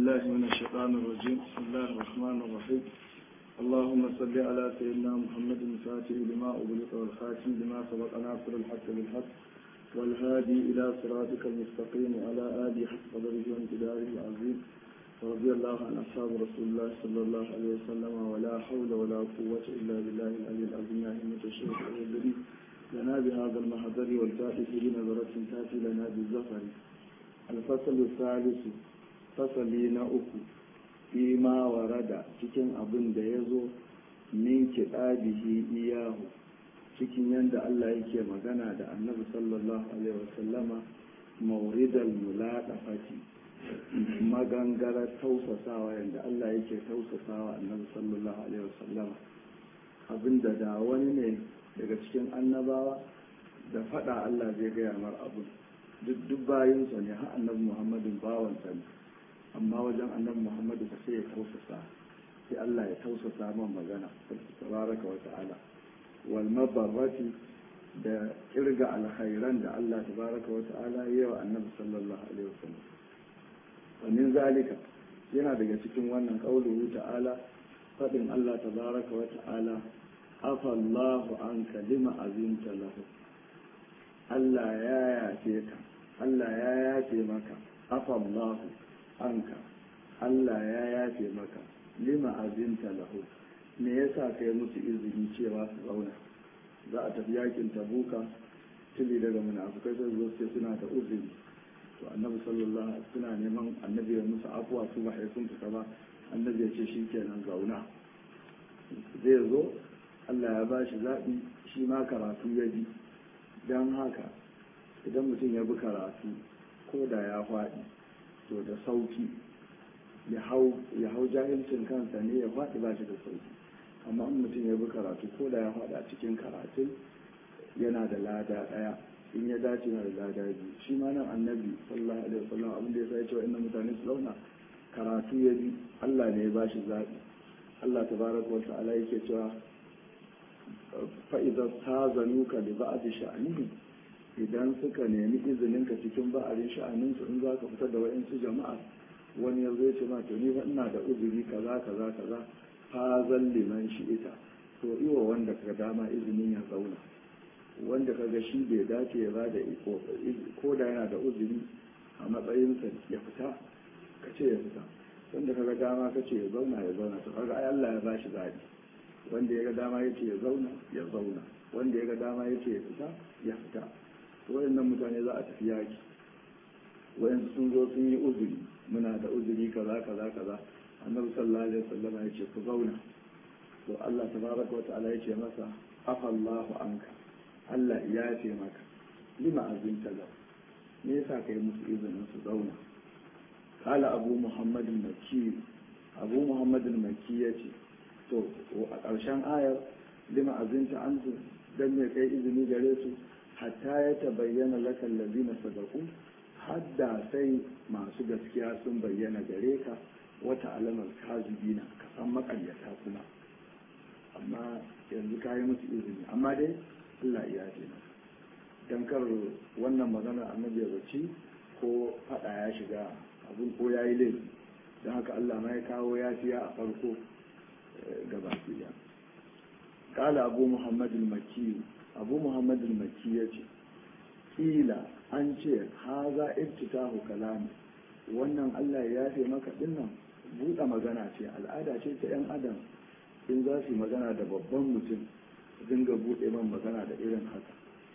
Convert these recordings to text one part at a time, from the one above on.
بالله من الشيطان الرجيم بسم الله الرحمن الرحيم اللهم صل على سيدنا محمد الفاتح لما أغلق والخاتم لما سبق ناصر الحق بالحق والهادي إلى صراطك المستقيم وعلى آله حق قدره وامتداره العظيم ورضي الله عن أصحاب رسول الله صلى الله عليه وسلم ولا حول ولا قوة إلا بالله العلي العظيم يا همة الشيخ الذي لنا بهذا المحضر والفاتح بنظرة تأتي لنا بالزفر الفصل الثالث fasali na uku fi ma warada cikin abin da ya zo min kiɗabihi iyahu cikin yadda Allah yake magana da annabi sallallahu alaihi wasallama mauridal mulaɗafati magangara tausasawa yadda Allah yake tausasawa annabi sallallahu alaihi wasallama abinda da wani ne daga cikin annabawa da faɗa Allah zai gaya mar abin duk bayinsa ne har annabi muhammadin bawansa ne amma wajen annabi muhammadu ka sai ya tausasa sai Allah ya tausasa man magana tabaraka wa ta'ala wal mabarrati da kirga alkhairan da Allah tabaraka wa ta'ala ya wa annabi sallallahu alaihi wasallam wa min zalika yana daga cikin wannan qauluhu ta'ala fadin Allah tabaraka wa ta'ala afa Allahu an kalima azinta lahu Allah ya yafe ka Allah ya yafe maka afa Allahu anka Allah ya yafe maka lima azinta lahu me yasa kai musu izini cewa su zauna za a tafi yakin tabuka tili daga munafukai sai zo sai suna da uzuri to annabi sallallahu alaihi suna neman annabi ya musu afuwa su ba sun fita ba annabi ya ce shikenan zauna zai zo Allah ya ba shi zaɓi shi ma karatu ya bi don haka idan mutum ya bi karatu ko da ya faɗi to da sauki ya hau jahilcin kansa ne ya faɗi ba shi da sauki amma in mutum ya bi karatu ko da ya faɗi a cikin karatun yana da lada ɗaya in ya dace na da lada biyu shi ma nan annabi sallallahu alaihi wasallam abin da ya sai cewa inna mutane su zauna karatu ya bi Allah ne ya ba shi zaɓi Allah tabaraka wa ta'ala yake cewa fa idza tazanuka li ba'd sha'nihi idan suka nemi izininka cikin ba'arin sha'aninsu in za ka fitar da wa'insu jama'a wani ya zai ce ma to ni ina da uzuri kaza kaza kaza fa liman shi ita to iwa wanda ka dama izinin ya zauna wanda ka ga shi bai dace ya bada ko da yana da uzuri a matsayinsa ya fita ka ce ya fita wanda ka ga dama ka ce ya zauna ya zauna to kaga ai Allah ya bashi zaɓi wanda ya ga dama ya ce ya zauna ya zauna wanda ya ga dama ya ce ya fita ya fita wayannan mutane za a tafi yaki wayansu sun zo sun yi uzuri muna da uzuri kaza kaza kaza annabi sallallahu alaihi wasallam ya ce ku zauna to Allah tabaraka wa ta'ala ya ce masa afallahu anka Allah ya ce maka lima azinta lahu me yasa kai musu izinin su zauna kala abu muhammadin makki abu muhammadin makki ya ce to a ƙarshen ayar lima azinta anzu dan me kai izini gare su hatta ya tabayyana lakan lazina sadaku hadda sai masu gaskiya sun bayyana gare ka wata alamar kazubina ka san makaryata kuma amma yanzu ka yi musu izini amma dai Allah ya ce maka dan kar wannan magana annabi ya zaci ko fada ya shiga abun ko ya yi laifi don haka Allah ma ya kawo ya fiya a farko gaba ɗaya kala abu muhammadin makki abu muhammad maki ya ce kila an ce haza iftitahu kalami wannan allah ya yafe maka dinnan buɗe magana ce al'ada ce ta 'yan adam in za su magana da babban mutum dinga buɗe man magana da irin haka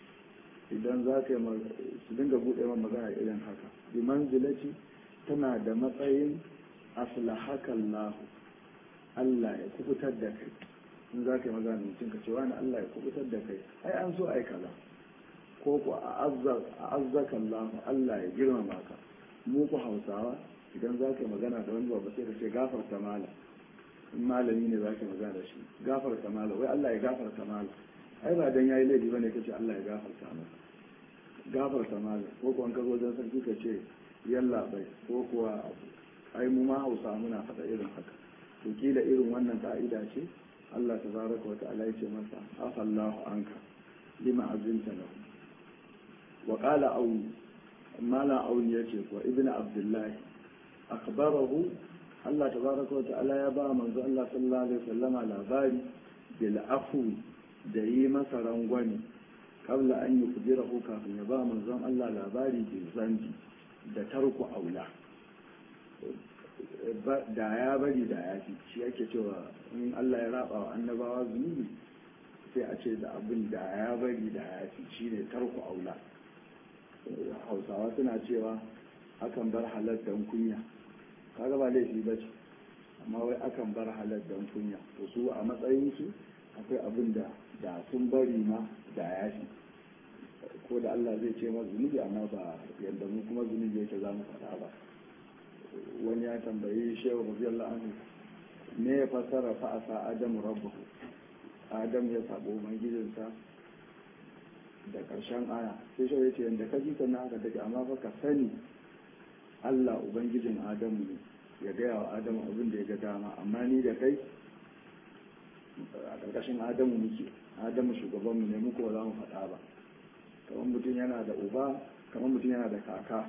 idan za ka su dinga buɗe man magana da irin haka bi manzilati tana da matsayin aslahakan lahu allah ya kubutar da kai in za ka yi magana mutum ka ce wani Allah ya kubutar da kai ai an so ai kaza ko ku a azzaka Allah Allah ya girmama ka mu ku Hausawa idan za ka yi magana da wani babba sai ka ce gafarta mala in malami ne za ka yi magana da shi gafarta mala wai Allah ya gafarta mala ai ba dan yayi laifi bane kace Allah ya gafarta masa gafarta mala ko kuwa ka zo dan sarki ka ce yalla bai ko kuwa ai mu ma Hausa muna faɗa irin haka to kila irin wannan ka'ida ce Allah tabaraka wa ta'ala yace masa afallahu anka lima azinta lahu wa qala aun mala aun yace ko ibnu abdullahi akbarahu Allah tabaraka wa ta'ala ya ba manzo Allah sallallahu alaihi wasallama labari bil afu da yi masa rangwani kabla an yi kujirahu kafin ya ba manzon Allah labari bil zambi da tarku aula da ya bari da ya fi shi ake cewa in Allah ya raba wa annabawa zunubi sai a ce da abin da ya bari da ya fi shi ne tarku aula hausawa suna cewa akan bar halar dan kunya kaga ba laifi ba ce amma wai akan bar halar dan kunya to su a matsayinsu akwai abin da da sun bari ma da ya fi ko da Allah zai ce ma zunubi amma ba yadda mu kuma zunubi yake za mu faɗa ba wani ya tambayi shehu radiyallahu anhu me ya fassara fa asa adamu rabbahu adam ya sabo ubangijinsa da karshen aya sai shehu yace yanda ka ji na haka take amma fa ka sani Allah ubangijin adamu ne ya gaya wa adamu abin da ya ga dama amma ni da kai a karkashin adamu muke adamu shugabanmu ne muku ba za mu faɗa ba kamar mutum yana da uba kamar mutum yana da kaka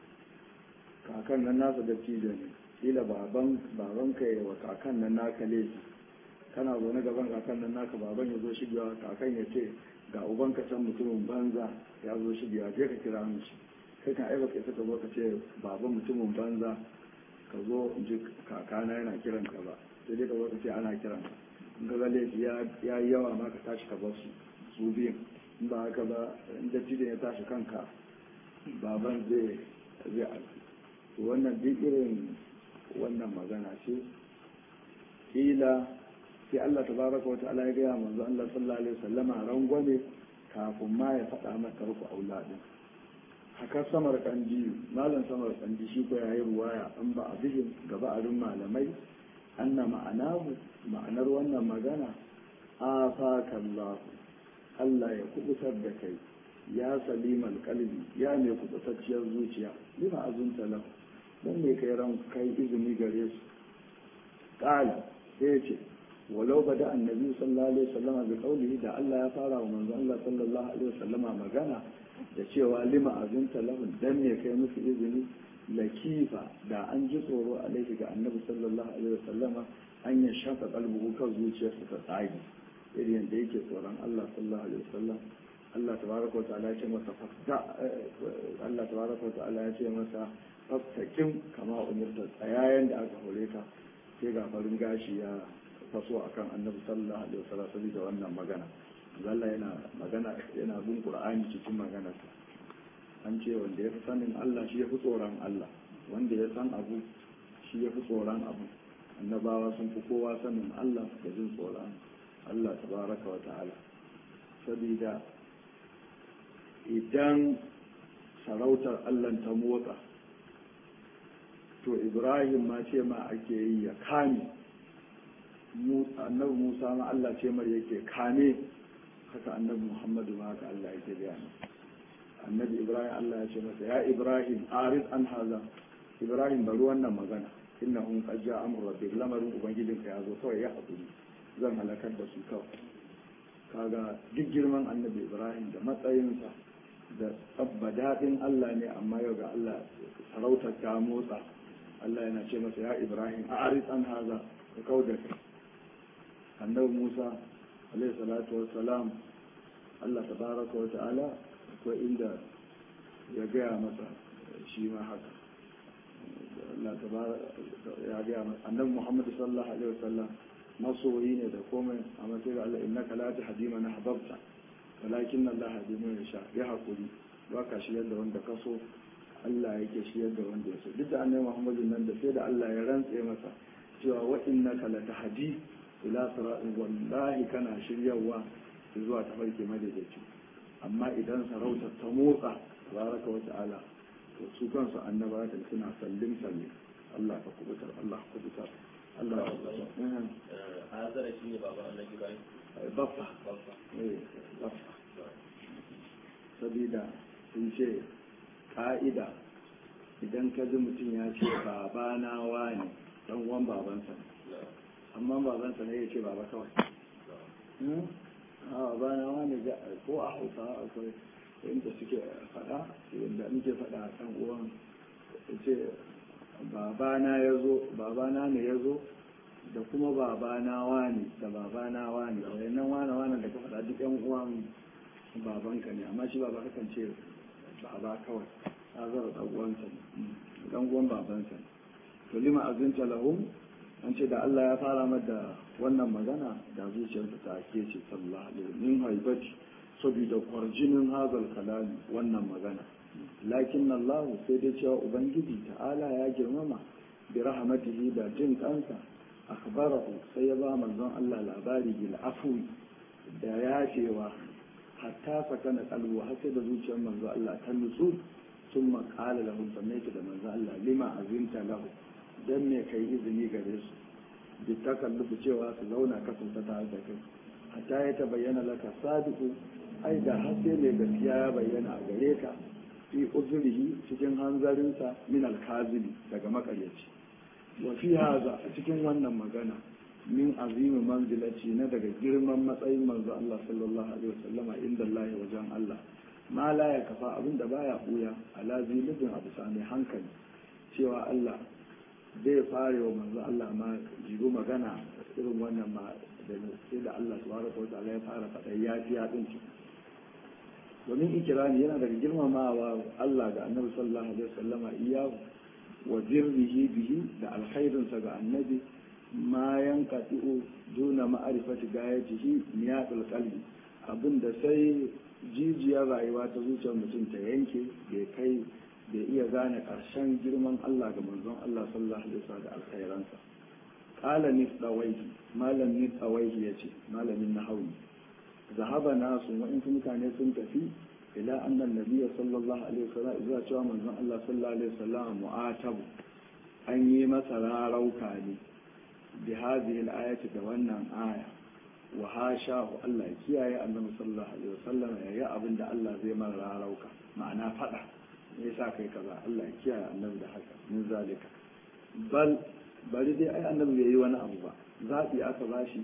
kakan nan nasa da ne kila baban baban ka wa kakan nan naka laifi kana zaune gaban kakan nan naka baban ya zo shigewa kakan ya ce ga uban ka san mutumin banza ya zo shigewa je ka kira mu shi kai kan aiba kai saka zo ka ce baban mutumin banza ka zo in ji kakana yana kiran ka ba sai dai ka zo ka ce ana kiran ka in ka ga laifi ya yi yawa ma ka tashi ka bar su su biyun in ba haka ba in dattijo ya tashi kanka baban zai zai alfi wannan duk irin wannan magana ce kila sai Allah tabaraka wa ta'ala ya gaya manzo Allah sallallahu alaihi wasallama rangwame kafin ma ya faɗa maka ruku auladin haka samar kandi malam samar kandi shi ko yayi ruwaya an ba a bihin gaba a malamai anna ma'anahu ma'anar wannan magana afaka Allah Allah ya kubutar da kai ya salimal kalbi ya mai kubutacciyar zuciya lima azunta lahu don me kai ran kai izini gare su qala sai ce walau bada annabi sallallahu alaihi wasallam bi qawlihi da Allah ya fara wa manzo Allah sallallahu alaihi wasallam magana da cewa lima azunta lahu dan me kai musu izini lakifa da an ji tsoro alaihi ga annabi sallallahu alaihi wasallam an ya shafa kalbuhu kan zuciyarsa ta tsage irin yadda yake tsoron Allah sallallahu alaihi wasallam Allah tabaraka wa ta'ala ya ce masa fasta Allah tabaraka wa ta'ala ya ce masa fastakin kama umirta tsayayen da aka hore ka sai ga farin gashi ya faso akan annabi sallallahu alaihi wasallam saboda wannan magana Allah yana magana yana bin Qur'ani cikin maganarsa an ce wanda ya fi sanin Allah shi ya fi tsoron Allah wanda ya san abu shi ya fi tsoron abu annabawa sun fi kowa sanin Allah da jin tsoron Allah tabaraka wa ta'ala saboda idan sarautar Allah ta motsa to Ibrahim ma ce ma ake yi ya kame annabi Musa ma Allah ce mar yake kame haka annabi Muhammadu ma haka Allah yake gaya annabi Ibrahim Allah ya ce masa ya Ibrahim arid an haza Ibrahim bari wannan magana innahum qad ja'a amru rabbik lamarin ubangijinka ya zo kawai ya hakuri zan halakar da su kawai kaga duk girman annabi ibrahim da matsayinsa da tsabba daɗin allah ne amma yau ga allah sarautar ta motsa allah yana ce masa ya ibrahim a aris an haza ka kau da kai annabi musa alaihi salatu wassalam allah tabaraka wa ta'ala akwai inda ya gaya masa shi ma haka Allah ya gaya masa annabi muhammad sallallahu alaihi wasallam masoyi ne da komai a matsayin Allah innaka la tahdi man ahbabta walakin Allah hadi man yasha ya hakuri ba ka shi yadda wanda ka so Allah yake shi yadda wanda ya so duk da annabi Muhammadu nan da sai da Allah ya rantse masa cewa wa innaka la tahdi ila siratin wallahi kana shiryawa zuwa tafarki madaidaici amma idan sarautar ta motsa tabaraka wa ta'ala to su kansu annabawa suna sallin sallin Allah ka kubutar Allah ka kubutar Allah azara shi ne baba Allah Ibrahim baffa baffa baffa sabida sun ce ka'ida idan ka ji mutum ya ce babana wani dan uwan babansa amma babansa ne ya ce baba kawai a babana wani ko a hausa akwai inda suke faɗa inda muke faɗa a kan uwan ce babana ya zo babana ne ya zo da kuma babana wani da babana wani wayannan wane wane da ka faɗa duk yan uwan babanka ne amma shi baba kakan ce baba kawai ta zara ɗan uwansa ne ɗan uwan babansa ne to lima azinta lahum an ce da Allah ya fara mada wannan magana da zuciyarsa ta ake ce sallallahu alaihi min haibati saboda kwarjinin hazal kalami wannan magana lakin Allah sai dai cewa ubangiji ta'ala ya girmama bi rahmatihi da jin kansa akhbarahu sai ya ba manzon Allah labari bil afwi da yafewa hatta sakana qalbu har sai da zuciyar manzon Allah ta nutsu ثم قال لهم سميت da manzo Allah lima azinta lahu dan me kai izini gare su bi takallufu cewa su zauna kasanta tare da kai hatta ya ta bayyana laka sadiqu ai da har sai mai gaskiya ya bayyana a gare ka fi uzurihi cikin hanzarinsa min alkazibi daga makaryaci wa fi haza a cikin wannan magana min azimi manzilaci na daga girman matsayin manzo Allah sallallahu alaihi wasallama inda Allah wajen Allah ma la ya kafa abin da baya buya ala zilibin abu sami hankali cewa Allah zai fare wa manzo Allah ma jigo magana irin wannan ma da sai da Allah subhanahu wa ta'ala ya fara faɗa yafiya din domin ikirani yana daga girmamawa Allah ga annabi sallallahu alaihi wasallama iyahu wa zirrihi bihi da alkhairinsa ga annabi ma yanqati'u duna ma'rifati gayatihi niyatul qalbi abinda sai jijiyar rayuwa ta zuciyar mutum ta yanke bai kai bai iya gane ƙarshen girman Allah ga manzon Allah sallallahu alaihi wasallam da alkhairansa qala nisdawaihi malam nisdawaihi yace malamin nahawi zahaba nasu wa'in mutane sun tafi ila annan nabiyya sallallahu alaihi wasallam zuwa cewa manzon Allah sallallahu alaihi wasallam mu'atabu an yi masa rarauka ne bi hadhihi al-ayati da wannan aya wa hashahu Allah ya kiyaye annabi sallallahu alaihi wasallam ya yi abin da Allah zai mara rarauka ma'ana fada me yasa kai kaza Allah ya kiyaye annabi da haka min zalika bal bari dai ai annabi bai yi wani abu ba zabi aka bashi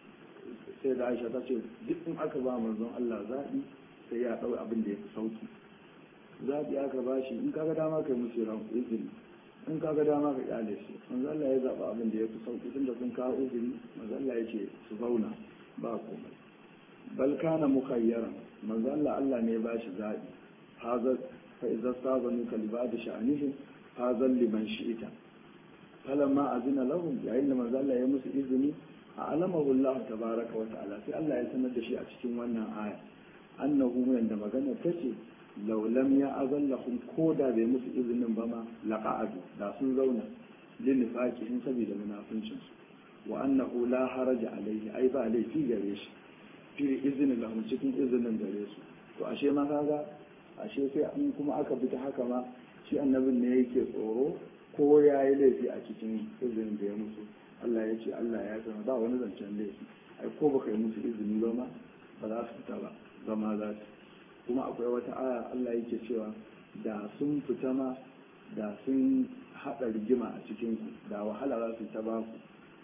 sai da Aisha ta ce duk in aka ba manzon Allah zabi sai ya dau abin da ya fi sauki zabi aka bashi in kaga dama kai musu ran izini in kaga dama ka kyale shi manzo Allah ya zaba abin da ya fi sauki tunda sun kawo uzuri manzo Allah ya ce su zauna ba komai bal kana mukayyaran manzo Allah Allah ne ya bashi zabi hazar fa idza sabanu kalibad sha'anihim hazar liman shi'ita falamma azina lahum yayin da manzo Allah ya musu izini a alamahu Allah tabaraka wa ta'ala sai Allah ya sanar da shi a cikin wannan aya annahu yanda magana tace law lam ya'azallahum ko da bai musu izinin ba ma laqa'adu da sun zauna lin in saboda munafincin su wa annahu la haraja alaihi ai ba laifi gare shi fi izinin lahum cikin izinin gare su to ashe ma kaga ashe sai an kuma aka bi ta haka ma shi annabin ne yake tsoro ko ya yi laifi a cikin izinin da ya musu Allah ya ce Allah ya zama ba wani zancen laifi ai ko baka yi musu izini ba ma ba za su fita ba zama za su kuma akwai wata aya Allah yake cewa da sun fita ma da sun haɗa rigima a cikin ku da wahala za su ta ba ku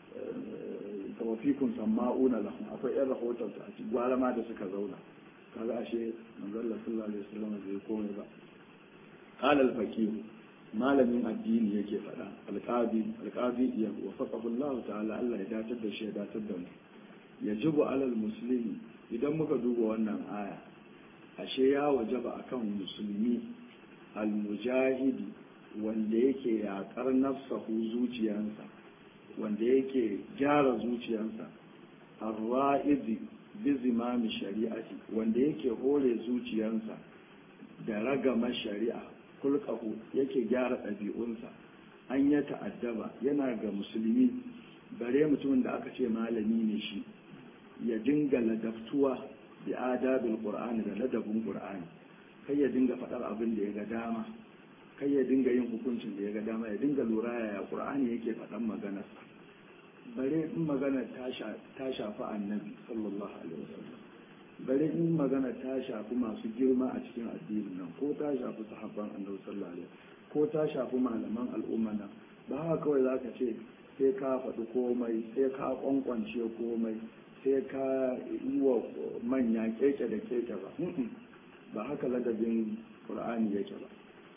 kama fikun samma'una lahum akwai yan rahoton a cikin gwara ma da suka zauna kaga ashe manzon Allah sallallahu alaihi wasallam bai komai ba qala al-faqih malamin addini yake faɗa alƙabi alƙabi ya wafaqahu Allah ta'ala Allah ya datar da shi ya datar da mu yajibu alal muslimi idan muka duba wannan aya ashe ya wajaba akan musulmi almujahidi wanda yake yaƙar nafsahu zuciyarsa wanda yake gyara zuciyarsa arwa'izi bizimami shari'ati wanda yake hore zuciyarsa da ragama shari'a kulkahu yake gyara ɗabi'unsa an ya ta'addaba yana ga musulmi bare mutumin da aka ce malami ne shi ya dinga ladaftuwa da adabin qur'ani da ladabin qur'ani kai ya dinga faɗar abin da ya ga dama kai ya dinga yin hukuncin da ya ga dama ya dinga lura yaya qur'ani yake faɗan maganarsa bare in magana ta shafi annabi sallallahu alaihi wasallam bare in magana ta shafi masu girma a cikin addinin nan ko ta shafi sahabban annabi sallallahu alaihi ko ta shafi malaman al'umma nan ba haka kawai zaka ce sai ka faɗi komai sai ka kwankwance komai sai ka yi wa manya keke da keke ba ba haka ladabin qur'ani yake ba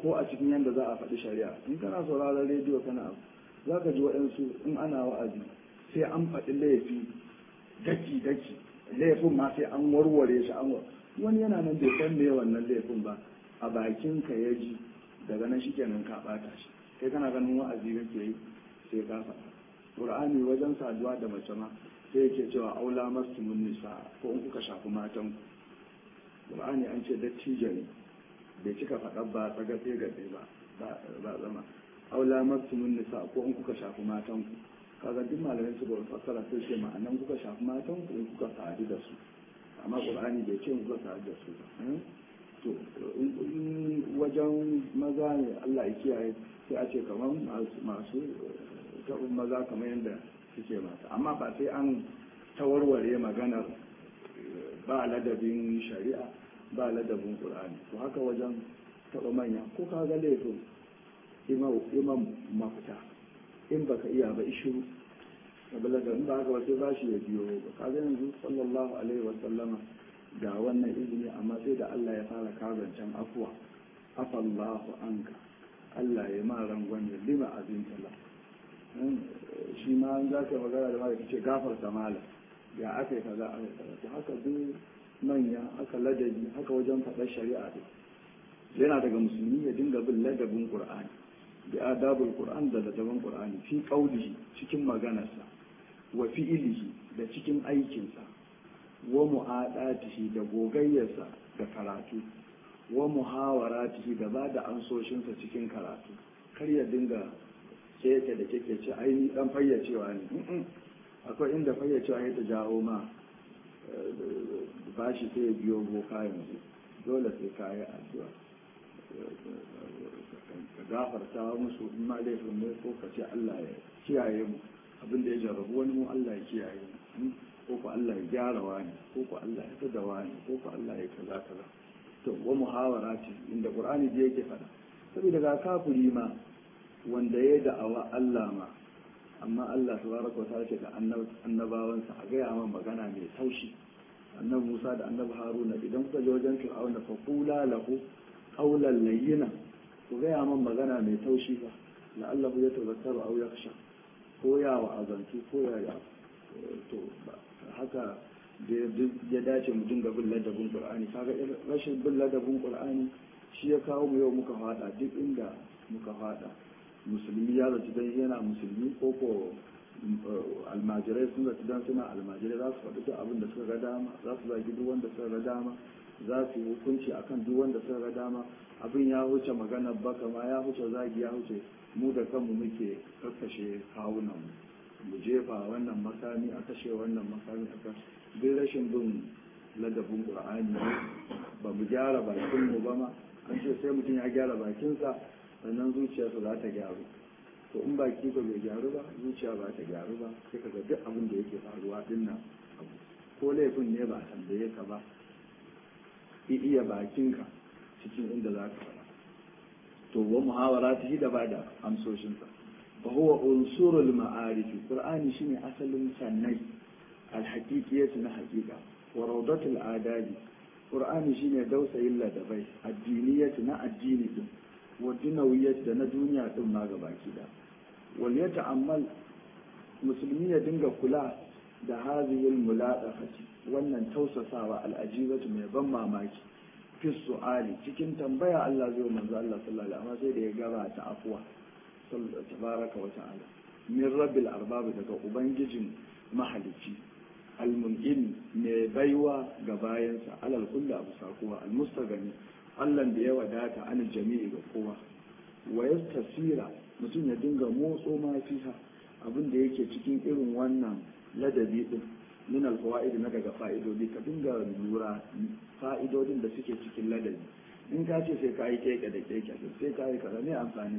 ko a cikin yadda za a faɗi shari'a in kana sauraron rediyo kana abu za ka ji waɗansu in ana wa'azi sai an faɗi laifi daki daki laifin ma sai an warware shi an wani yana nan bai san me wannan laifin ba a bakin ka ya ji daga nan shikenan ka ɓata shi kai kana ganin wa'azi kake yi sai ka faɗa qur'ani wajen saduwa da mace ma sai yake cewa aula mastumun nisa ko in kuka shafi matan ku qur'ani an ce dattijo ne bai cika faɗa ba tsagatse gatse ba ba zama aula mastumun nisa ko in kuka shafi matan ku kaga duk malamai su ga fassara sai ce ma'anan kuka shafi matan ku in kuka sadu da su amma qur'ani bai ce kuka sadu da su ba to wajen maza ne Allah ya kiyaye sai a ce kamar masu taɓin maza kamar yadda suke mata amma ba sai an tawarware maganar ba ladabin shari'a ba ladabin ƙur'ani to haka wajen taɓa manya ko ka ga laifin imam mafita in baka iya ba ishiru kabila da in ba haka wasu ba shi ya biyo ba ka ga yanzu sallallahu alaihi wa sallama ga wannan izini amma sai da Allah ya fara kazancen afuwa afallahu anka Allah ya ma rangon ya lima azin tala shi ma an za ka magana da mara ce gafarta mala ya aka yi kaza aka yi kaza to haka duk manya haka ladabi haka wajen faɗar shari'a ne yana daga musulmi ya dinga bin ladabin qur'ani bi adabul qur'an da ladabin qur'ani fi qaulihi cikin maganarsa wa fi'ilihi da cikin aikinsa wa mu'adatihi da gogayyarsa da karatu wa muhawaratihi da ba da ansoshinsa cikin karatu kar ya dinga keke da keke ce ai ni dan fayyacewa ne akwai inda fayyacewa ya ta jawo ma bashi sai ya biyo boka yanzu dole sai ka yi addu'a ka gafarta musu in ma laifin ne ko ka ce Allah ya kiyaye mu abin da ya jarrabu wani mu Allah ya kiyaye mu ko ko Allah ya gyara wani ko ko Allah ya tada wani ko ko Allah ya kaza kaza to wa muhawarati inda Qur'ani da yake fada saboda ga kafiri ma wanda ya da'awa Allah ma amma Allah tabaraka wa ta'ala ce da annabawansa a gaya man magana mai taushi annabi Musa da annabi Haruna idan kuka je wajen Fir'auna fa qula lahu qawlan layyina ku gaya man magana mai taushi fa la'allahu yatazakkaru aw yakhsha ko ya wa azantu ko ya ya to haka da ya dace mu dinga bin ladabin Qur'ani kaga rashin bin ladabin Qur'ani shi ya kawo mu yau muka fada duk inda muka fada musulmi ya zaci dan yana musulmi ko ko almajirai sun zaci dan suna almajirai za su faɗi duk abin da suka ga dama za su zagi duk wanda suka ga dama za su yi hukunci akan duk wanda suka ga dama abin ya huce magana baka ma ya huce zagi ya huce mu da kanmu muke kakkashe kawunan mu jefa wannan makami a kashe wannan makami a kan duk rashin bin ladabin qur'ani ba mu gyara bakin mu ba ma an ce sai mutum ya gyara bakinsa sannan zuciyarsa za ta gyaru to in baki ba bai gyaru ba zuciya ba ta gyaru ba sai ka ga duk abin da yake faruwa din nan ko laifin ne ba a tambaye ka ba iya bakinka cikin inda za ka fara to wa muhawara ta da ba da amsoshinsa fa huwa unsurul ma'arif qur'ani shine asalin sannai alhaqiqiyatu na haqiqa wa rawdatul adabi qur'ani shine dausayin ladabai addiniyatu na addini din wa dunawiyyat da na duniya din ma gabaki da wal yata'ammal musulmi ya dinga kula da hazihil muladafati wannan tausasawa al'ajibatu mai ban mamaki fi su'ali cikin tambaya Allah zai manzo Allah sallallahu alaihi wasallam sai da ya gaba ta afwa tabaraka wa ta'ala min rabbil arbab daga ubangijin mahalicci almun'in mai baiwa ga bayansa alal kulli abu sakuwa almustagani Allah da ya wadata an jami'i ga kowa wa yastasira mutum ya dinga motso ma fiha abin da yake cikin irin wannan ladabi din min alfawaid na daga fa'idodi ka dinga lura fa'idodin da suke cikin ladabi in ka ce sai ka yi keke da keke sai ka yi kaza ne amfani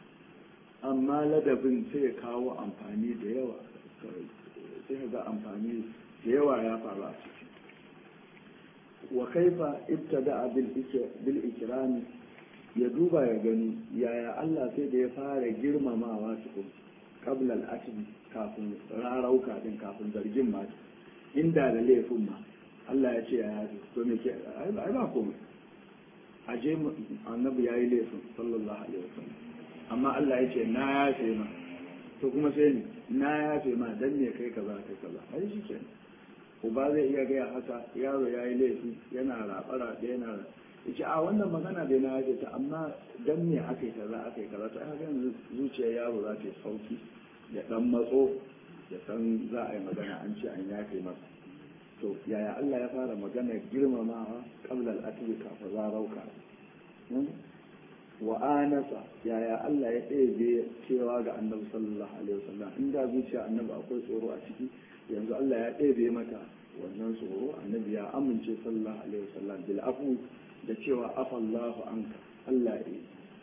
amma ladabin sai ya kawo amfani da yawa sai ka ga amfani da yawa ya faru a ciki wa kaifa ibtada bil ikrami ya duba ya gani yaya Allah sai da ya fara girmamawa tukun qabla al kafin rarauka din kafin zargin ma inda da laifin ma Allah ya ce ya yaji to me ke ai ba komai a je annabi ya yi laifin sallallahu alaihi wasallam amma Allah ya ce na yafe ma to kuma sai ni na yafe ma dan ne kai kaza kai kaza ai shi kenan uba zai iya gaya haka yaro ya yi laifi yana raɓa da yana yace a wannan magana dai na yafe ta amma dan me aka yi kaza aka yi kaza to ai yanzu zuciyar yaro za ta yi sauki ya dan matso ya san za a yi magana an ce an yafe masa to yaya Allah ya fara magana girmamawa qabla al-atwi ka fa zarauka wa anasa yaya Allah ya ɗebe cewa ga annabi sallallahu alaihi wasallam inda zuciya annabi akwai tsoro a ciki yanzu Allah ya ɗebe mata wannan tsoro annabi ya amince sallallahu alaihi wasallam bil afu da cewa afallahu anka Allah ya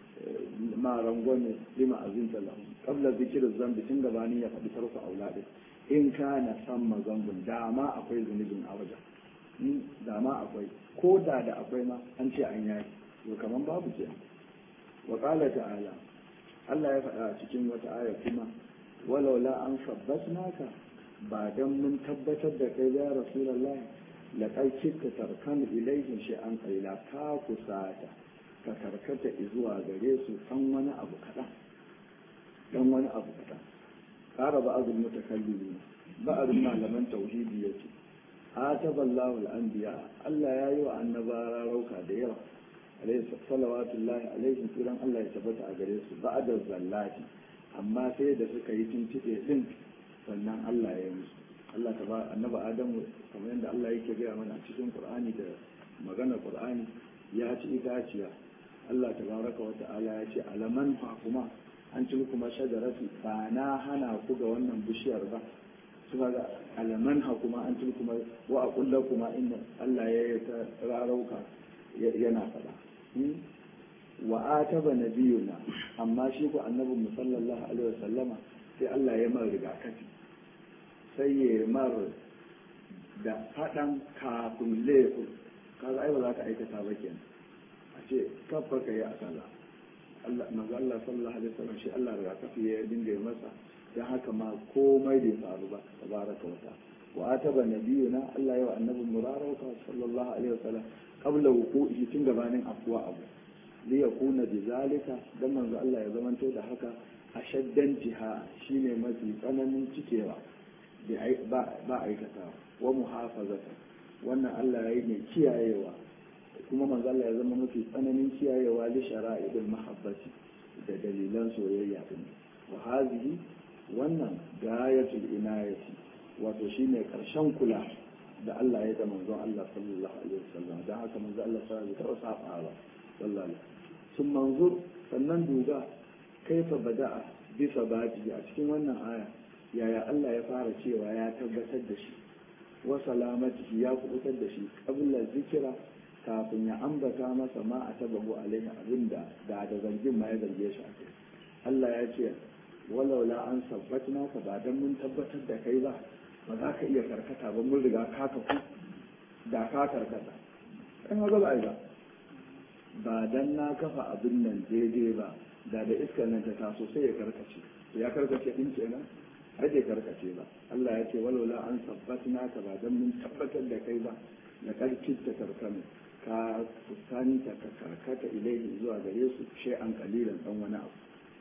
ma rangwame lima azinta lahu qabla zikr zambi tun gabani ya faɗi tarku auladin in kana san mazambun dama akwai zunubin a wajen dama akwai ko da da akwai ma an ce an yaki to kaman babu ke wa qala ta'ala Allah ya faɗa a cikin wata aya kuma walaula an sabbatnaka ba dan mun tabbatar da kai ya rasulullahi laqad kitta tarkan ilayhim shay'an qalila ka kusata ka karkata zuwa gare su san wani abu kaɗan dan wani abu kaɗan ƙara ba azul mutakallimi ba azul malaman tauhidi yace ataballahu al-anbiya Allah ya yi wa annaba rauka da yawa alayhi salawatullahi alaihi kiran Allah ya tabbata a gare su ba'da zallati amma sai da suka yi tuntube din sannan Allah ya yi musu Allah ta ba annaba Adamu kamar yadda Allah yake gaya mana a cikin Qur'ani da magana Qur'ani ya ci itaciya Allah tabaraka wa ta'ala ya ce alaman fa kuma an ci kuma shajarati ba na hana ku ga wannan bishiyar ba suka ga alaman ha kuma an ci kuma wa aqulla kuma inna Allah ya yi ta rarauka yana faɗa wa ataba nabiyuna amma shi ku annabi mu sallallahu alaihi wasallama sai Allah ya mar rigakafi sai ya mar da faɗan kafin laifin kaga ai ba za ka aikata ba kenan a ce kafa ka yi a sallah Allah manzo Allah sallallahu alaihi wasallam shi Allah rigakafi ya dinga yi masa dan haka ma komai bai faru ba tabaraka wa ta'ala wa ataba nabiyuna Allah ya wa annabi murarauka sallallahu alaihi wasallam qabla wuqu'i tun gabanin afwa abu li yakuna bizalika dan manzo Allah ya zamanto da haka ashaddan jiha shine mafi tsananin cikewa ba aikata wa muhafazata wannan Allah ya yi mai kiyayewa kuma manzo Allah ya zama mafi tsananin kiyayewa li shara'idul mahabbati da dalilan soyayya din wa hazihi wannan gayatul inayati wato shine karshen kula da Allah ya da manzon Allah sallallahu alaihi wasallam dan haka manzo Allah sallallahu alaihi wasallam saba ba sallallahu sun manzur sannan duba kaifa bada'a bisa baji a cikin wannan aya yaya Allah ya fara cewa ya tabbatar da shi wa salamatihi ya kubutar da shi qabla zikira kafin ya ambata masa ma a tabahu alaihi abinda da da zargin ma ya zarge shi a kai Allah ya ce walaula an sabbatna ka ba dan mun tabbatar da kai ba ba za ka iya karkata ba mun riga ka tafi da ka karkata kai ma ba ba ba dan na kafa abin nan daidai ba da da iskar nan ta taso sai ya karkace ya karkace din kenan har bai karkace ba Allah ya ce walaula an sabbatna ka ba dan mun tabbatar da kai ba na karkin ta karkame ka kusanta ka karkata ilaihi zuwa gare su shi an kalilan dan wani abu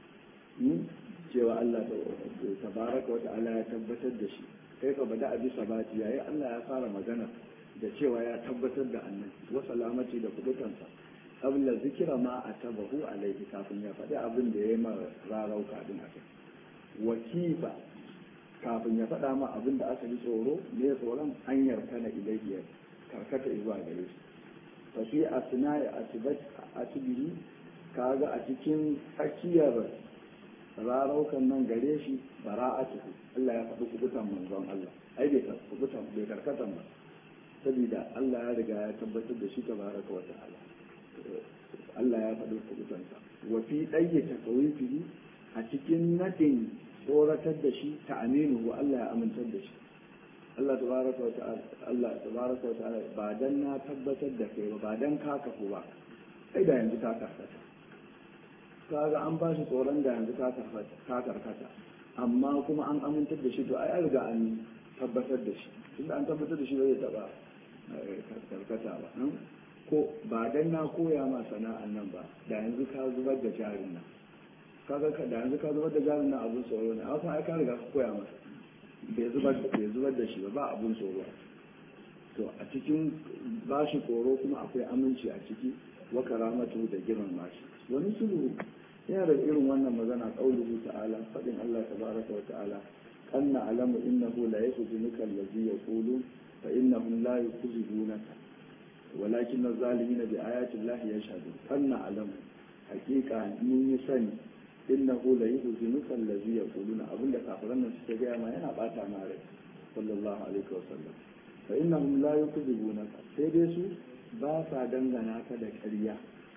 cewa Allah tabaraka wa ta'ala ya tabbatar da shi kai ka bada abi sabati yayi Allah ya fara magana da cewa ya tabbatar da annabi wa salamati da kubutansa qabla zikira ma atabahu alaihi kafin ya faɗi abin da ya yi ma rarauka din akai wakifa kafin ya faɗa ma abin da aka yi tsoro ne tsoron an yarka na ilaihi karkata zuwa gare shi fa fi asna'i asbihi kaga a cikin tsakiyar raraukan nan gare shi bara'atuhu Allah ya faɗi kubutan manzon Allah ai bai kubutan bai karkatan ba saboda Allah ya riga ya tabbatar da shi tabaraka wa ta'ala Allah ya faɗi kubutansa wa fi ɗayye takawifihi a cikin nadin tsoratar da shi ta aminu wa Allah ya amintar da shi Allah tabaraka wa ta'ala Allah tabaraka wa ta'ala ba dan na tabbatar da kai ba ba dan ka kafu ba sai da yanzu ka karkata kaga an ba shi tsoron da yanzu ka karkata amma kuma an amintar da shi to ai an riga an tabbatar da shi tunda an tabbatar da shi bai taba karkata ba ko ba dan na koya ma sana'an nan ba da yanzu ka zubar da jarin nan kaga ka da yanzu ka zubar da jarin nan abun tsoro ne amma ai ka riga ka koya masa bai zubar da bai zubar da shi ba ba abun tsoro to a cikin bashi tsoro kuma akwai aminci a ciki wa karamatu da girman bashi wani sulhu yana da irin wannan magana qauluhu ta'ala fadin Allah tabaraka wa ta'ala anna alamu innahu la yahzunuka allazi yaqulu fa innahum la yukhzibunaka walakin az-zalimina bi ayati llahi yashhadun anna alamu haqiqa mun yi sani innahu la yuhzinuka allazi yaquluna abinda kafiran nan suke gaya ma yana bata ma rai sallallahu alaihi wa sallam fa innahum la yukhzibunaka sai dai su ba sa dangana ka da ƙarya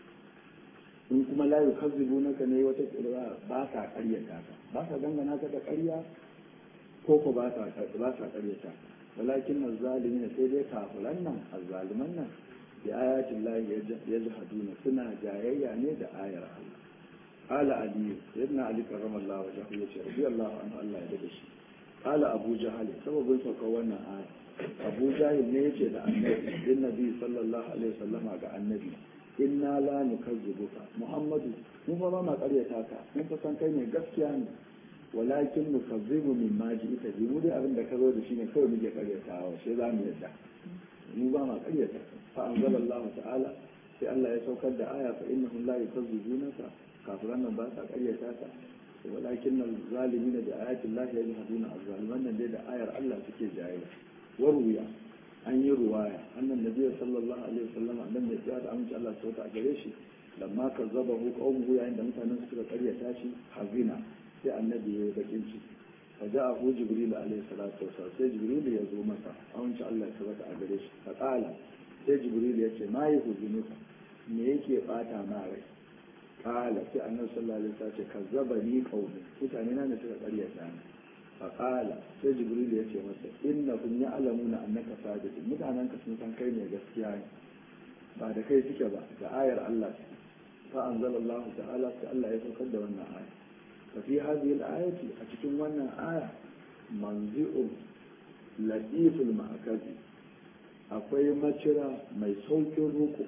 in kuma la yukhzibunaka ne wata ƙirwa ba sa ƙaryata ka ba sa dangana ka da ƙarya ko ko ba sa ba sa ƙaryata ka walakin az-zalimin sai dai kafiran nan az-zaliman nan bi ayatin lahi yajhaduna suna jayayya ne da ayar Allah qala ali ibn ali karramallahu wajhahu yace radiyallahu anhu Allah ya dade shi qala abu jahal sababin saukar wannan aya abu jahil ne yace da annabi din nabi sallallahu alaihi wasallama ga annabi inna la nukazzibuka muhammadu mun fa ba ma karyata ka mun fa san kai ne gaskiya ne walakin nukazzibu min ma ita bi mu dai abin da ka zo da shi ne kawai muke karyatawa sai za mu yadda mu ba ma karyata fa anzalallahu ta'ala sai Allah ya saukar da aya fa innahum la yukazzibunaka kafiran nan ba sa karyata ka walakin nan zalimina da ayatin lahi yajhaduna azzaliman nan dai da ayar Allah suke jayayya waruya an yi ruwaya annan nabi sallallahu alaihi wasallam annan da ya da amince Allah sauka a gare shi lamma kazzabahu qaumuhu yayin da mutanen suka karyata shi hazina sai annabi ya yi bakin ciki fa ja'ahu jibril alaihi salatu wasallam sai jibril ya zo masa amince Allah ya sauka a gare shi fa qala sai jibril ya ce ma yuhuzunuka me yake bata ma rai qala sai annabi sallallahu alaihi wasallam ya ce kazzabani qaumi mutane na ne suka karyata ni faƙala sai jibril ya ce masa inna kun ya alamu na annaka sadiq mutanen ka sun san kai ne gaskiya ne ba da kai suke ba da ayar Allah fa anzalallahu ta'ala sai Allah ya saukar da wannan aya fa fi hadhihi al-ayati a cikin wannan aya manzi'un latiful ma'akazi akwai macira mai saukin ruku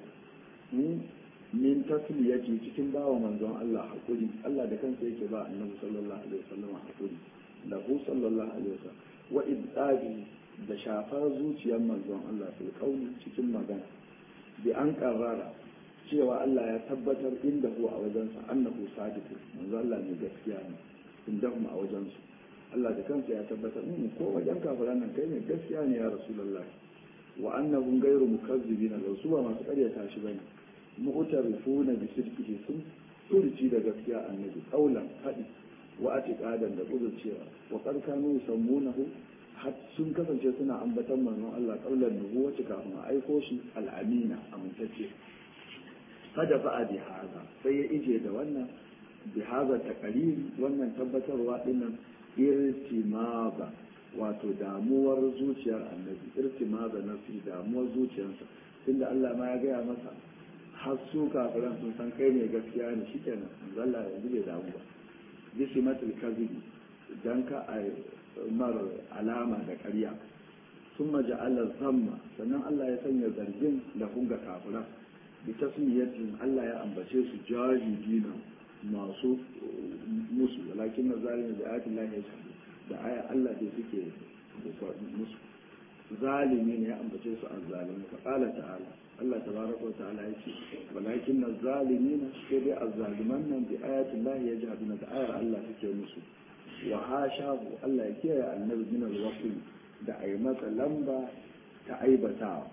min tasliyati cikin bawa manzon Allah hakuri Allah da kansa yake ba annabi sallallahu alaihi wasallam hakuri lahu sallallahu alaihi wasallam wa idadi da shafar zuciyar manzon Allah fil qawli cikin magana bi an karara cewa Allah ya tabbatar inda hu a wajensa annahu sadiq manzon Allah ne gaskiya ne inda a wajensu Allah da kansa ya tabbatar in ko wajen kafiran nan kai ne gaskiya ne ya rasulullahi wa annahum ghayru mukazzibina law su ba masu ƙaryata shi bane mu'tarifuna bi sidqihi sun turci da gaskiya annabi qaulan fadi wa atiqadan da cewa wa qad kanu yusammunahu har sun kasance suna ambatan manzon Allah qaulan nubuwati kafin a aiko shi al-amina amintacce kada fa bi haza sai ya ije da wannan bi haza taqrir wannan tabbatarwa dinnan irtimaba wato damuwar zuciyar annabi irtimaba nafsi damuwar zuciyarsa tunda Allah ma ya gaya masa har su kafiran sun san kai ne gaskiya ne shikenan Allah yanzu bai damu ba bisimatul kazibi dan ka a mar alama da ƙarya sun maja'ala zamma sannan Allah ya sanya zargin da hunga kafira bi tasmiyatin Allah ya ambace su jahidina masu musu walakin na zalimi da ayatin lahi ya da aya Allah da suke musu zalimi ne ya ambace su an zalimi fa qala ta'ala Allah tabaraka wa ta'ala yace walakin az-zalimin sai dai az-zaliman nan bi ayatin lahi yajhaduna da ayar Allah suke musu wa hashahu Allah ya kiyaye annabi min al-wasl da ai masa lamba ta aibatawa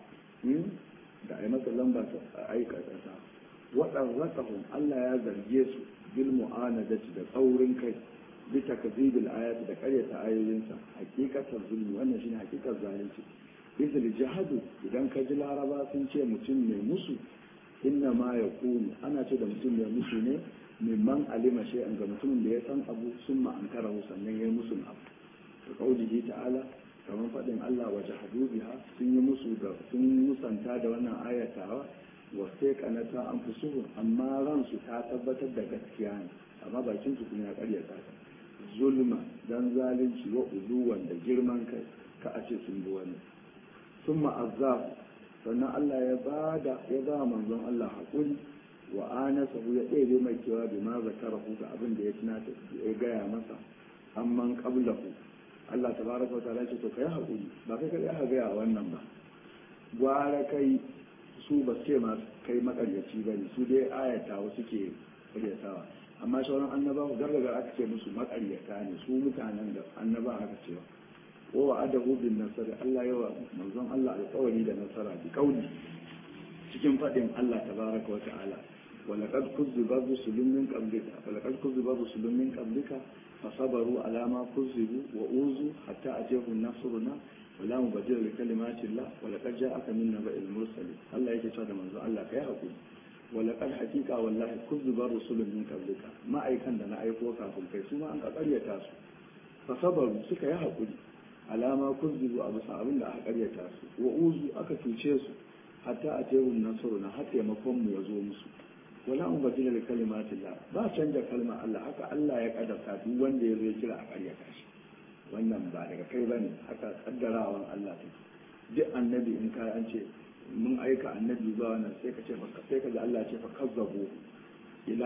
da ai masa lamba ta aikata wadan rakahum Allah ya zarge su bil mu'anadati da tsaurin kai bi takzibil ayati da karyata ayoyinsa hakikatar zulmi wannan shine hakikar zalunci izil jihadu idan ka ji laraba sun ce mutum mai musu inna ma ya kunu ana ce da mutum mai musu ne mimman alima shay'an ga mutumin da ya san abu sun ma'ankara sannan ya yi musu abu to kaulihi ta'ala kamar faɗin Allah wa jahadu biha sun yi musu da sun musanta da wannan ayatawa wa sai kanata an fusuhu amma ransu ta tabbatar da gaskiya ne amma bakin su kuma ya karyata ta zulma dan zalunci wa uzuwan da girman kai ka a ce sun bi wani sun ma'azzafu sannan Allah ya ba da ya ba manzon Allah haƙuri wa anasa ya ɗebe mai cewa bi ma zakara ga abin da ya tunata ya gaya masa amman qablahu Allah tabaraka wa ta'ala ce to kai haƙuri ba kai kai aka gaya wannan ba gwara kai su ba ce ma kai makaryaci ba ne su dai ayata wasu ke karyatawa amma sauran annabawa gargaga aka ce musu makaryata ne su mutanen da annaba aka ce wa wa adahu bin nasari Allah yawa manzon Allah alƙawari da nasara bi kauli cikin fadin Allah tabaraka wa ta'ala wa laqad kuzziba rusulun min qablika wa laqad kuzziba rusulun min qablika fasabaru ala ma kuzzibu wa uzu hatta ajahu nasruna wa la mubaddila li kalimati Allah wa laqad ja'aka min naba'il mursalin Allah yake cewa da manzon Allah kai hakuri wa laqad haqiqa wallahi kuzziba rusulun min qablika ma'aikan da na aiko kafin kai su ma an ƙaryata su fasabaru suka yi hakuri alama kuzzibu a bisa abin da aka karyata su wa uzu aka cuce su hatta a tehun nasaru na har taimakon mu ya zo musu wala an bajina da kalimatin la ba canja kalmar Allah haka Allah ya kadarta duk wanda ya zo ya kira a karyata shi wannan ba daga kai bane haka kaddarawan Allah take duk annabi in ka an ce mun aika annabi zuwa wannan sai ka ce sai ka ji Allah ce fa kazzabu ila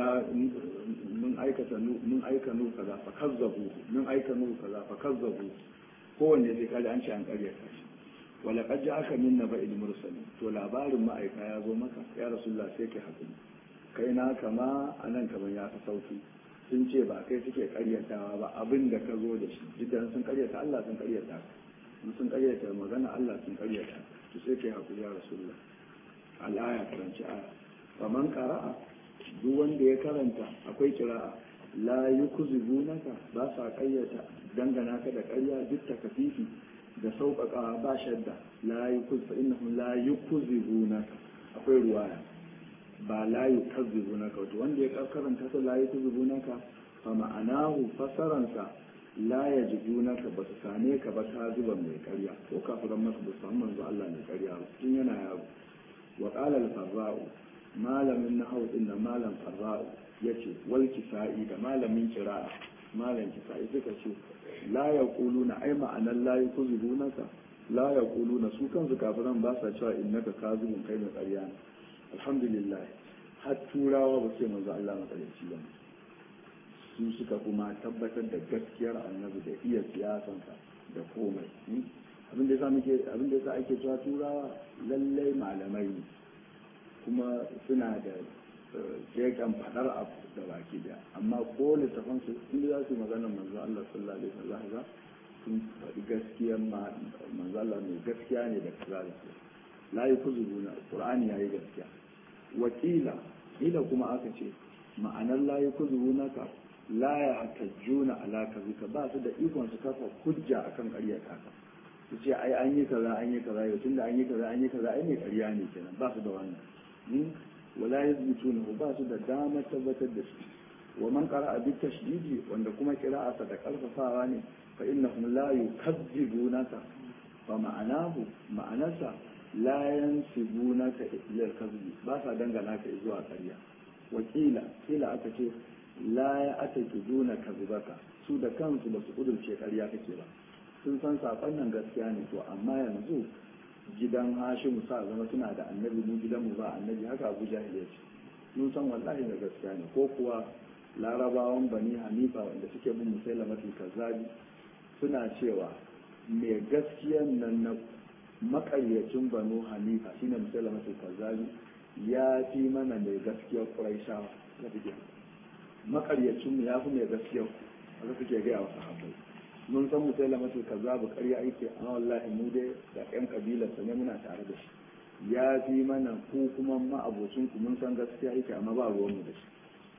mun aikata mun aika nu kaza fa kazzabu mun aika nu kaza fa kazzabu kowanne sai kaji an ce an karyata shi wala qad ja'aka min naba'il mursalin to labarin ma'aika ya zo maka ya rasulullah sai kai hakuri kai na kama anan kaman ya fi sauki sun ce ba kai suke karyatawa ba abin da ka zo da shi jidan sun karyata Allah sun karyata in sun karyata magana Allah sun karyata to sai kai hakuri ya rasulullah al-aya karanci aya faman qara'a duk wanda ya karanta akwai kira'a la yukuzibunaka ba sa kayyata dangana ka da ƙarya duk takafifi da sauƙaƙa ba shadda la yukuz fa innahum la yukuzibunaka akwai ruwaya ba la yukuzibunaka wato wanda ya karanta ta la yukuzibunaka fa ma'anahu fasaransa la yajidunaka ba su same ka ba ka zuba mai ƙarya ko kafiran maka ba su samu manzo Allah mai ƙarya ba tun yana yaro wa qala al-farra'u malamin nahwu din malam farra'u yace wal kisa'i da malamin kira'a malam kisa'i suka ce la ya na ai ma'anar la ya kuzubu naka la ya na su kansu kafiran ba sa cewa innaka kazibun kai mai ƙarya ne alhamdulillah har turawa ba sai manzo Allah matsalaci ba su suka kuma tabbatar da gaskiyar annabi da iya siyasansa da komai abin da yasa muke abin da yasa ake cewa turawa lallai malamai ne kuma suna da shekan fadar abu da baki daya amma ko littafan su inda za su yi maganar manzo Allah sallallahu alaihi wasallam za sun faɗi gaskiyar manzo Allah mai gaskiya ne da kaza da su la yakuzuna qur'ani yayi gaskiya wakila ila kuma aka ce ma'anar la yakuzuna ka la ya hatajjuna ala kazika ba su da ikon su kafa hujja akan ƙarya ka su ce ai an yi kaza an yi kaza yau tunda an yi kaza an yi kaza ai mai ƙarya ne kenan ba su da wannan wala yazbutunahu ba su da damar tabbatar da shi wa man qara'a bi tashdidi wanda kuma qira'ata da karfafawa ne fa innahum la yukazzibunaka fa ma'anahu ma'anarsa la yansibunaka ila al-kadhib ba sa dangana ka zuwa ƙarya wakila kila aka ce la ya atakiduna kadhibaka su da kansu ba su kudurce ƙarya kake ba sun san saƙon nan gaskiya ne to amma yanzu gidan hashimu sa zama suna da annabi mu gidanmu ba annabi haka abu jahil ya ce mun san wallahi da gaskiya ne ko kuwa larabawan bani hanifa wanda suke bin musailamatul kazzabi suna cewa mai gaskiyan nan na makaryacin banu hanifa shine musailamatul kazzabi ya fi mana mai gaskiyar quraishawa da suke makaryacin mu ya fi mai gaskiyar ku haka suke gaya wa sahabbai mun san musailamatul kazzabu ƙarya yake amma wallahi mu dai da ƴan kabilarsa ne muna tare da shi ya fi mana ku kuma ma'abocin ku mun san gaskiya yake amma ba ruwan mu da shi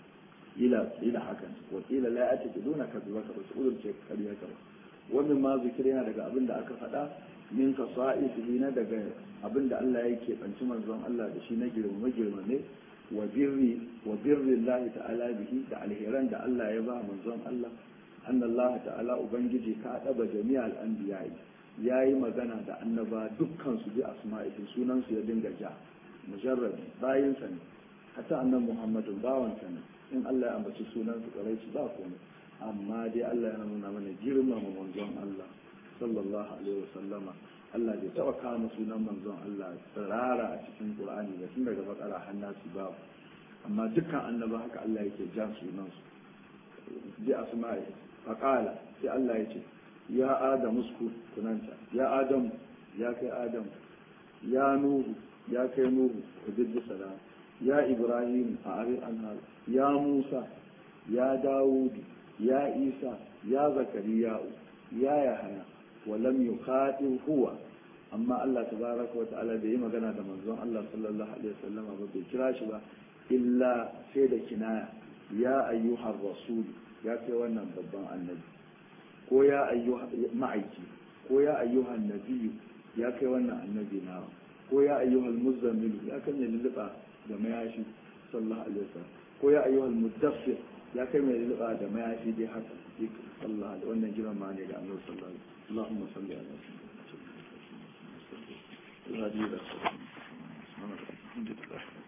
ila ila hakan wa ila la ya'ti duna kadhibaka ba su ce ƙarya ka ba wannan ma zikiri yana daga abin da aka faɗa min ka sa'isihi na daga abin da Allah ya keɓanci manzon Allah da shi na girma girma ne wa birri wa birri Allah ta'ala bihi da alheran da Allah ya ba manzon Allah أن الله تعالى أبنجي كأدب جميع الأنبياء yayi magana da annaba dukkan su bi asma'ihi sunan su ya dinga ja mujarrad bayin sa ne hatta annan muhammadu bawan sa ne in Allah ya ambaci sunan su karai shi ba komai amma dai Allah ya nuna mana girmama manzon Allah sallallahu alaihi wasallama Allah bai taba kama sunan manzon Allah tsirara a cikin Qur'ani ba tun daga bakara har nasu babu amma dukkan annaba haka Allah yake jan sunan su bi asma'i faqala sai Allah ya ce ya adam usku kunanta ya adam ya kai adam ya nuhu ya kai nuhu hujjatu salam ya ibrahim a arin anhar ya musa ya dawud ya isa ya zakariya ya yahaya ولم يخاطب هو amma Allah tabaraka wata'ala da yi magana da manzon Allah sallallahu alaihi wasallam ba bai kira shi ba illa sai da kinaya ya ayyuhar rasul ya kai wannan babban annabi ko ya ayyuha ma'aiki ko ya ayyuhan nabiyyu ya kai wannan annabi na ko ya ayyuhal muzammil ya kan ya lulluɓa da mayashi sallallahu alaihi wasallam ko ya ayyuhal mudaffir ya kai mai lulluɓa da mayashi dai haka sallallahu alaihi wannan jiran ma ne ga annabi sallallahu alaihi wasallam اللهم صل على سيدنا محمد الهدي الى الصراط الحمد لله